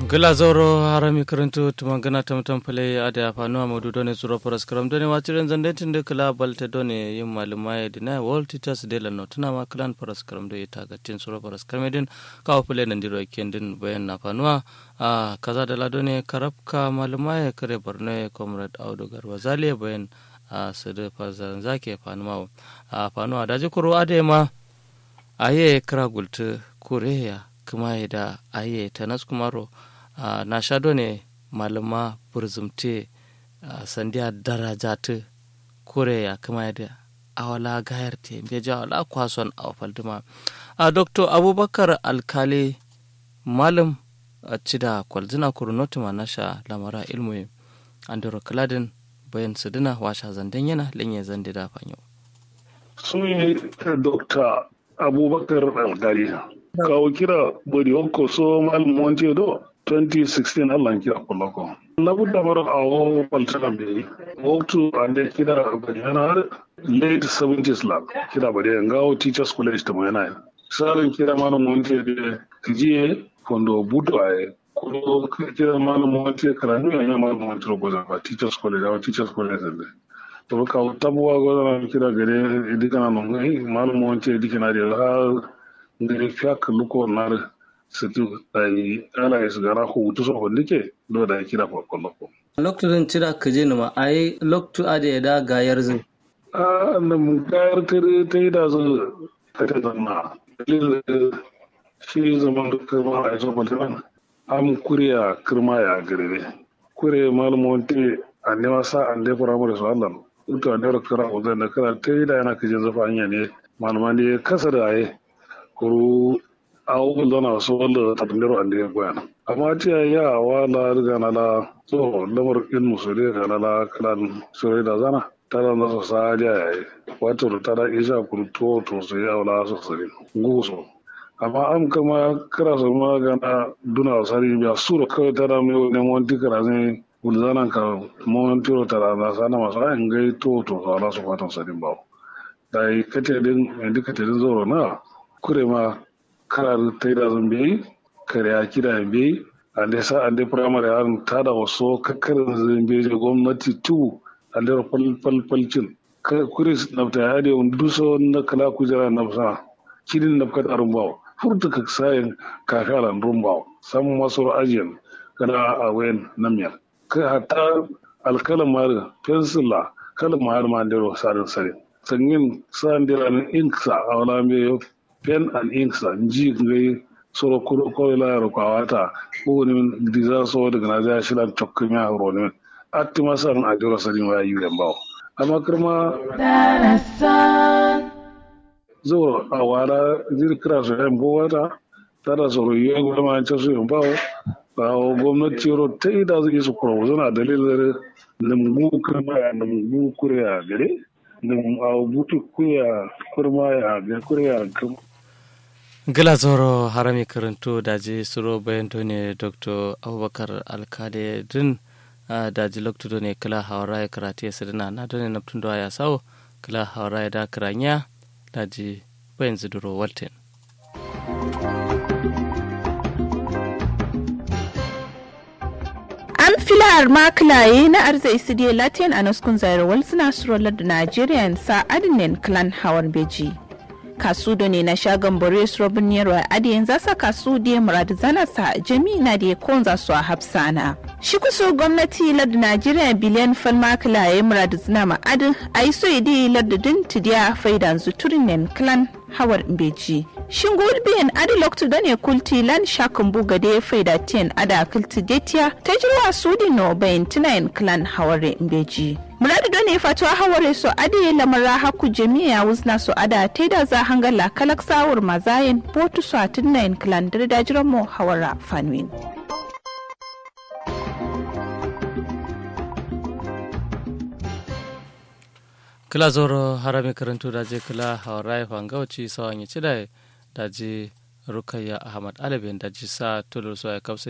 gila zoro harami karantu tuma gana tam tam pale ade afanu amadu done zuro paras karam done wachiren zande tinde kala balte done yim maluma dina world teachers day la notuna ma klan paras karam do ita ga tin zuro paras karam din ka pale nan diro kendin bayan na fanuwa a kaza da la done karabka maluma ya kare barno comrade audu garba zaliya bayan a sade fazan zake fanuwa a fanuwa daji kuro ade ma aye kira gulta koreya kuma da aye tanas kumaro uh, na shado ne malama burzumte uh, sandiya darajatu koreya kuma da awala gayar te beja wala kwason a falduma a uh, dr abubakar alkali malam a cida kwalzina kurunoti ma nasha lamara ilmu andoro kaladin bayan sudina washa zanden yana lenye zande da fanyo sun dr abubakar alkali kawo kira bodi hokko so malum wonte do 2016 allah kira kolloko labudda maro awo baltana be woktu ande kira badi yana late 70s la kira badi ngawo teachers college to yana sarin kira malum wonte de jiye fondo budo ay ko kira malum wonte karanu ya malum wonte ro goza ba teachers college awo teachers college de to ka tabuwa goza kira gare idikana no ngai malum wonte idikana de ha ngari fiyak luko nar situ ai ala is gara ko wutu so holle ke do da kira ko ko loko loktu zan tira ka je ma ai loktu ade da gayar zin a nan gayar tare ta yi da zo ta ta zanna dalil shi zaman da kuma a zo baltan am kuriya kirma ya gare kure malumon te an ne wasa an dai firamare su Allah to an da kira ko zan da kira ta yi da yana kaje zafa hanya ne malaman ne kasa da ai kuru awo zana so wanda tabindiro ande ya goya amma tiya ya wala riga na la so lamar in musuli ga na la kalan sure da zana tara na so sa ja ya yi wato tara isa kuru to to sai ya wala so sare nguso amma am kama kira so ma ga na duna sari biya sura kawai tara mai ne mon dikara ne ulzana ka mon tiro tara na sana masu ayin gai to to wala so fatan sadin bawo dai kate din indikate din zoro na kure ma karar ta da zambe kare ya kira be ande sa ande primary an ta da wasu kakkarin zambe je gwamnati tu ande fal fal falcin kure na ta ya da duso na kala kujera na sa kidin na ka darun bawo furta ka sayin kakalan rumbawo samun masu ajiyan kana a wayan namiyar ka hatta alkalan mara pensila kalan mara ma ndero sarin sarin sanyin sa ndera inksa a wala me pen and inks and ji ngai soro ko ko la ro ka wata ko ni min diza so daga na ja shilan tokki mi ro ni atti masan a jiro sani wa yi yan bawo amma kuma zo a wala jir kira so yan bo wata tara so yi yan goma ta so yan bawo ba gwamnati ro ta ida zai su kuro zana dalilin limbu kuma ya limbu kuriya gare lim a butu kuya kurma ya ga kuriya kuma gila zoro harami karanto daji suro bayan ne dr abubakar alkade din daji lokto ne kala hawara ya karate ya sadina na done naftun da ya sawo kala hawara ya da karanya daji bayan ziduro walten an filar makilaye na arzai sidiya latin a naskun zairowar suna surolar da nigerian sa adinin clan hawan beji kasu da ne na shagon boris robin yarwa adiyan zasa kasu da ya murad zana sa jami'a da ya konza su a hafsana shi kuso gwamnati lardin najeriya biliyan falma kila ya murad zana ma'adin a yi so idi lardin tidiya faidan zuturin clan hawar beji shin biyan adi loktu da ne kulti lan shakun buga da ya faida tiyan ada kulti detiya ta jirwa sudi no bayan tunayin clan hawar beji muradu da ne fatuwa haware so adi lamara haku jami'a wuzna so ada ta da za hangala kalak sawur mazayin botu so a tunayin clan da dajiran mu hawara fanwin. kila zoro harami karanto daje kila hawarai fangauci sawan ya ci da daji rukayya ahmad alibin daji sa tulur so ya kausa